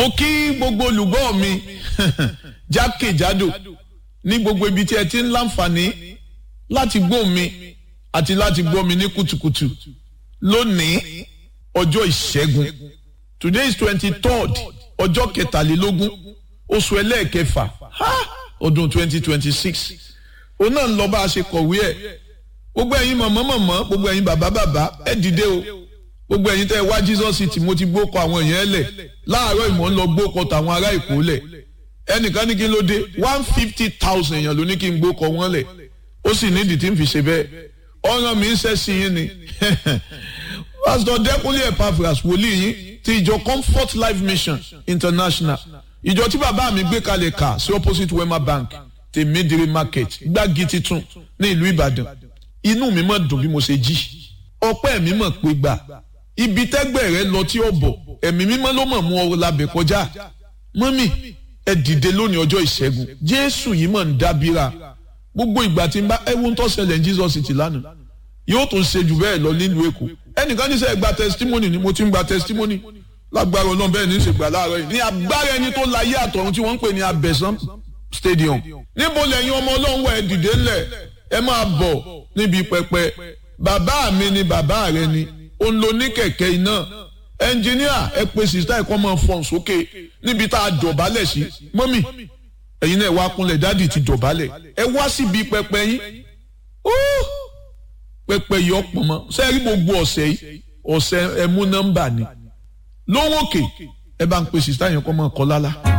ó kí gbogbo olùgbọ́ mi jákèjádò ní gbogbo ibi tí ẹ ti ń láǹfààní láti gbọ́ mi àti láti gbọ́ mi ní kùtùkùtù lónìí ọjọ́ ìṣẹ́gun today is twenty third ọjọ́ kẹtàlélógún oṣù ẹlẹ́ẹ̀kẹfà ọdún twenty twenty six òun náà ń lọ bá a ṣe kọ̀wé ẹ̀ gbogbo ẹ̀yin mọ̀mọ́ mọ̀mọ́ gbogbo ẹ̀yin bàbá bàbá ẹ dìde o gbogbo ẹ̀yin tẹ́ ẹ wá Jesus city mo ti gbókọ àwọn èèyàn lẹ̀ láàárọ̀ ìmọ̀ ń lọ gbókọ tàwọn ará Èkó lẹ̀ ẹnìkan ní kí ló dé one fifty thousand èèyàn ló ní kí n gbókọ wọn lẹ̀ ó sì nídìí tí ń fi ṣe bẹ́ẹ̀ ọ̀ràn mi ń ṣẹ́ sí yín ni Pastor Dẹ́kunlé Epaphras wòlíì yín ti ìjọ Comfort Life Mission International ìjọ tí bàbá mi gbé kalẹ̀ kà sí opposite Wema Bank tèmídìrí market gbági titun ní ìlú Ìbàdàn inú mi mọ̀ dùn bí mo ṣe jí ọpẹ́ mi mọ̀ pé gbà ibi tẹ́gbẹ́ rẹ lọ tí ó bọ̀ ẹ̀mí mímọ́ ló mọ̀ mú ọ labẹ̀ kọjá mọ́mì ẹ dìde lónìí ọjọ́ ìṣẹ́gun Jésù yìí mọ̀ ń dábìrà gbogbo ìgbà tí n bá ẹ wo ń tó ṣẹlẹ̀ ní Jesus ti lánàá yóò tún ṣe jù bẹ́ẹ̀ lọ nílùú Èkó ẹnìkan ní sẹ́ gba testimony ni mo ti ń gba testimony lágbára Ọlọ́run bẹ́ẹ̀ ní í ṣe gbà láàárọ̀ yìí ní agbára ẹni tó láyé àtọ̀run tí wọ́n ń pè ní Abẹ́sán stadium níbo lẹ́yìn ọmọ Ọlọ́run wà ẹ dìde ńlẹ̀ ẹ máa bọ̀ níbi pẹpẹ bàbá mi ni bàbá rẹ ni òun ló ní kẹ̀kẹ́ iná ẹnjìníà ẹ pe sista ẹ̀kọ́ máa fọ̀n sókè níbi tá a dọ̀bálẹ̀ sí mọ́mì ẹ̀yin náà wá kúnlẹ̀ dádì ti dọ̀bálẹ̀ ẹ wá síbi pẹpẹ yín pẹpẹ yìí ọ̀pọ̀ mọ́ sẹ́ẹ̀rí gbogbo ọ̀sẹ̀ yìí ọ̀sẹ̀ ẹ̀mú nọ́mbà ni lówó òkè ẹ bá ń pe sista yẹn kọ́ máa kọ́ lálá.